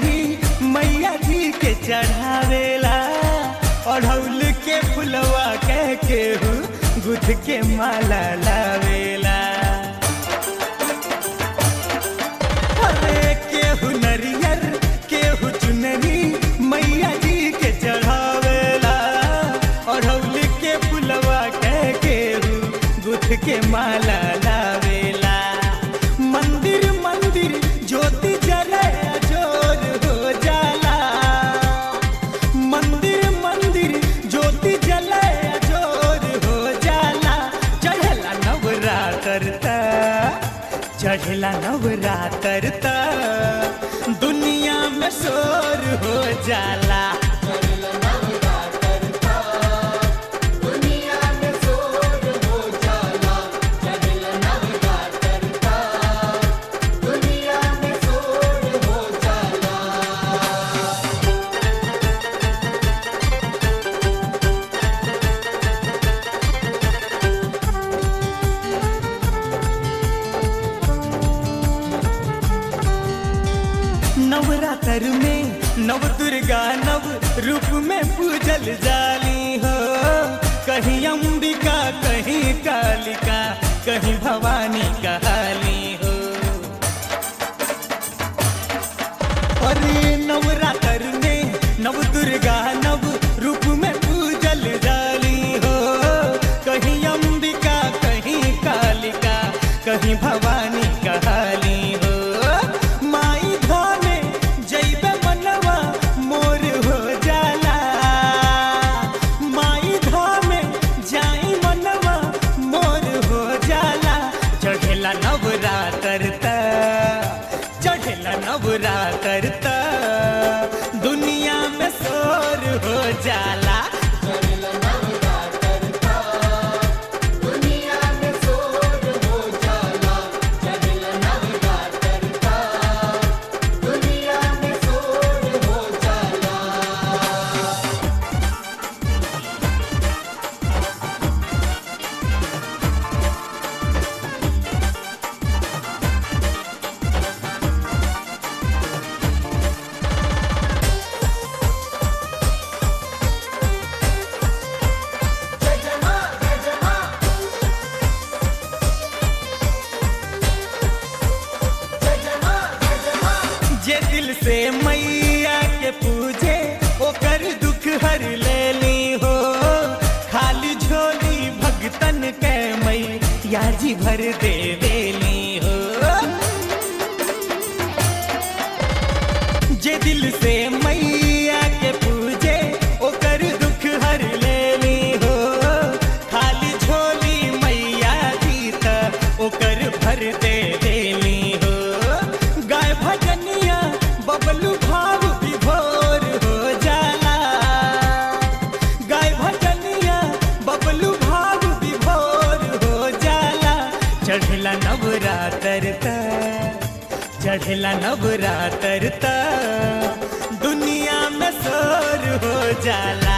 चुनरी मैया जी के चढ़ावेला अढ़ौल के फुलवा कह के गुथ के माला लावेला अरे केहू नरियर केहू चुनरी मैया जी के चढ़ावेला अढ़ौल के फुलवा कह के गुथ के माला लावेला मंदिर मंदिर ज्योति जले जोर हो जाला मंदिर मंदिर ज्योति जले जोर हो जाला चढ़ला नवरात्र त चढ़ला नवरात्र त दुनिया में शोर हो जाला दुनिया में शोर हो जाला चढ़ल नवरात्र दुनिया में शोर हो जाला नवरात्र में नव दुर्गा नव रूप में पूजल जाली हो कहीं अंबिका कहीं कालिका कहीं भवानी कहाली हो अरे नवरात्र में नव दुर्गा नव रूप में पूजल जाली हो कहीं अंबिका कहीं कालिका कहीं भवानी कहाली हो माई धामे जैबे मनवा मोर हो जाला माई धामे जाई मनवा मोर हो जाला चढ़ेला नवरात्र त चढ़ेला नवरात्र त दुनिया में शोर हो जाला चढ़ल नवरात्र दुनिया में शोर हो जाला चढ़ल नवरात्र दुनिया में शोर हो जाला जय जय मां जय जय मां जय जय मां जय जय मां जे दिल से मैया के पूजे ओकर दुख हर लेली हो खाली झोली भगतन के मैया जी भर दे देली हो जे दिल से मैया के पूजे ओकर दुख हर लेली हो खाली झोली मैया जी त ओकर भर दे देली हो गाय भजनिया बबलू भाव विभोर हो जाला गाय भजनिया बबलू भाव विभोर हो जाला चढ़ला नवरात्र त चढ़ला नवरात्र त दुनिया में शोर हो जाला